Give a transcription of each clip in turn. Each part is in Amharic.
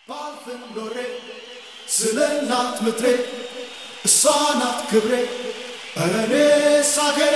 ባልፍም ኖሬ ስለ እናት ምድሬ እሷ ናት ክብሬ ኧረ እኔስ አገሬ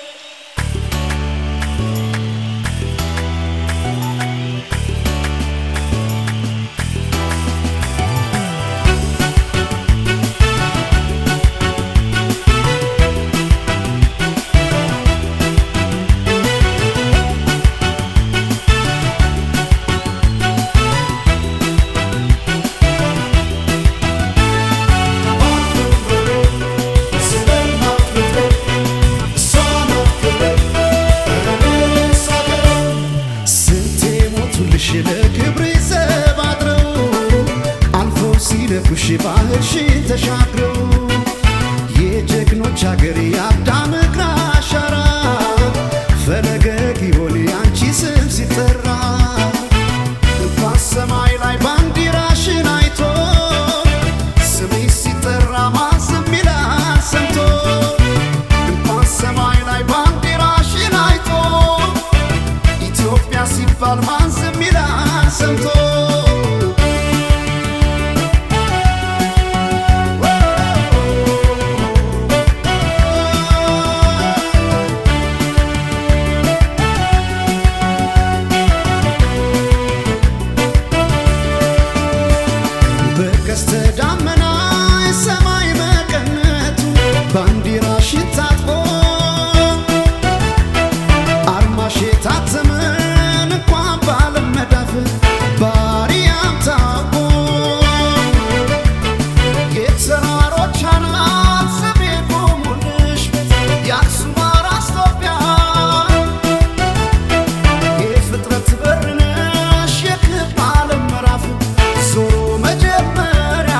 ባልፍም ኖሬ ስለ እናት ምድሬ እሷ ናት ክብሬ ኧረ እኔስ አገሬ ስንቴ ሞቱልሽ ለክብሬ ዘብ አድረው አልፎ ሲደፍሩሽ ባህርሽን ተሻግረው የጀግኖች አገር የአዳም እግር አሻራ ፈለገ ጊዮን የአንቺ ስም ሲጠራ እንኳን ሰማይ ላይ ባንዲራሽን አይቶ ስምሽ ሲጠራ ማን ዝም ይላል ሰምቶ እንኳን ሰማይ ላይ ባንዲራሽን አይቶ ኢትዮጵያ ሲባል ማን ዝም ይላል ሰምቶ በቀስተ ዳመና የሰማይ መቀነቱ ባንዲራሽን ታጥቆ አርማሽ የታተመን እንኳን ባለም መዳፍ ባሪያም ታውቆ የተራሮች አናት ስሜ ቆሙልሽ የአክሱም አራስ ኢትዮጵያ የፍጥረት በር ነሽ የክብ ዓለም ምዕራፍ ዞሮ መጀመሪያ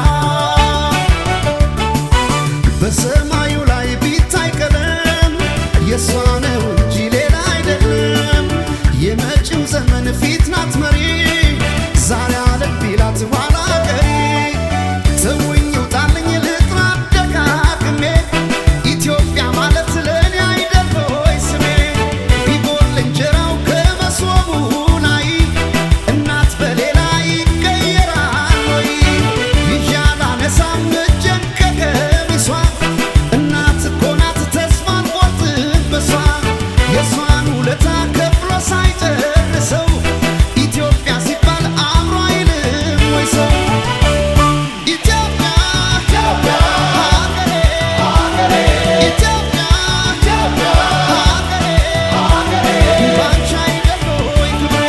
በሰማዩ ላይ ቢታይ ቀለም የእሷ ነው እንጂ ሌላ አይደለም። የመጪው ዘመን ፊት ናት መሪ ዛሬ አለም ቢላት ኋላ ቀሪ ተውኝ ውጣልኝ ልጥራ ደጋግሜ ኢትዮጵያ ማለት ለእኔ አይደል ሆይ ስሜ ቢጎል እንጀራው ከመሶቡ ላይ እናት በሌላ ይቀየራል ወይ ይዣል አነሳም እጄን ከቀሚሷ እናት እኮ ናት ተስፋ አልቆርጥም በሷ የእሷን ውለታ ከፍሎ ሳይጨርሰው ኢትዮጵያ ሲባል አእምሮ አይልም ወይ ሰው ኢትዮጵያ ኢትዮጵያ ሀገሬ ሀገሬ ኢትዮጵያ ኢትዮጵያ ሀገሬ ሀገሬ ባንቺ አይደል ወይ ክብሬ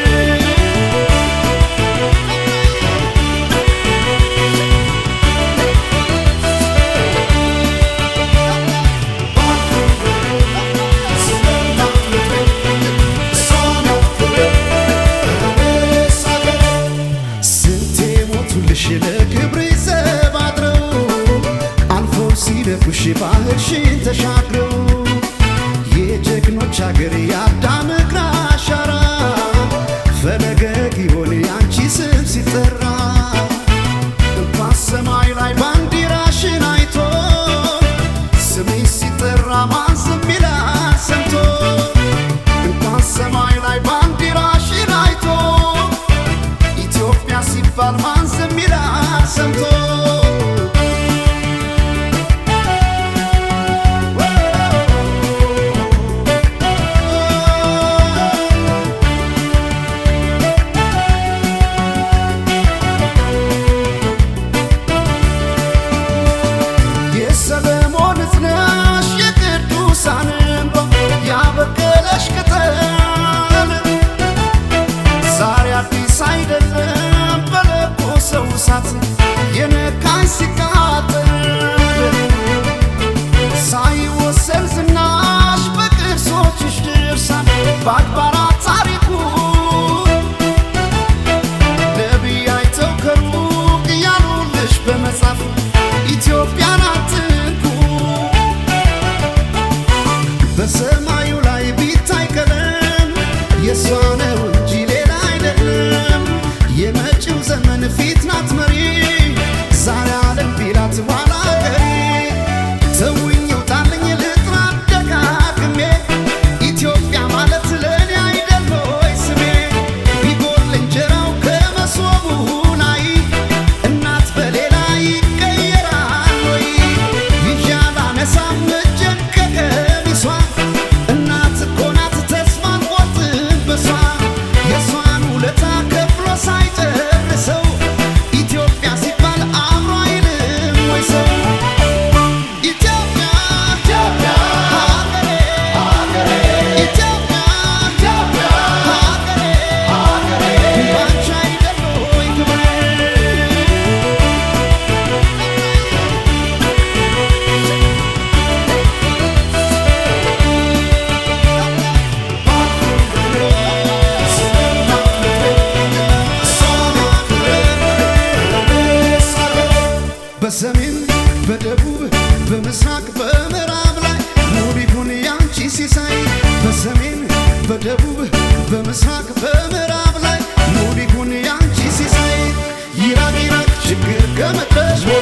ስለ እናት ምድሬ እሷ ናት ክብሬ ኧረ እኔስ አገሬ ስንቴ ሞቱልሽ ለክብሬ ዘብ አድረው አልፎ ሲደፍሩሽ ባህርሽን ተሻግረው የጀግኖች አገር የአዳም እግር አሻራ ፈለገ ጊዮን የአንቺ ስም ሲጠራ እንኳን ሰማይ ላይ ባንዲራሽን አይቶ ስምሽ ሲጠራ ማን ዝም ይላል ሰምቶ እንኳን ሰማይ ላይ ባንዲራሽን አይቶ ኢትዮጵያ ሲባል ማን ዝም ይላል ሰምቶ የሰለሞን እዝነሽ የቅዱሳን እንባ ያበቀለሽ ቅጠል ዛሬ አዲስ አይደለም በለኮሰው እሳት የነካኝ ሲቃጠል ሳይወሰን ዝናሽ በቅርሶችሽ ድርሳን በአድባራት ታሪኩ ነቢይ አይተው ከሩቅ እያሉልሽ በመጻፍ ኢትዮጵያን አትንኩ በሰማዩ ላይ ቢታይ ቀለም የእሷ ነው እንጂ ሌላ አይደለም። የመጪው ዘመን ፊት ናት መሪ ዛሬ አለም ቢላት ኋላ ቀሪ ተውኝ ውጣልኝ ልጥራ ደጋግሜ ኢትዮጵያ ማለት ለእኔ አይደል ሆይ ስሜ ቢጎል እንጀራው ከመሶቡ ላይ በሰሜን በደቡብ በምስራቅ በምዕራብ ላይ ሙሉ ይሁን ያንቺ ሲሳይ በሰሜን በደቡብ በምስራቅ በምዕራብ ላይ ሙሉ ይሁን ያንቺ ሲሳይ ይራቅ ይራቅ ችግር ከመጣሽ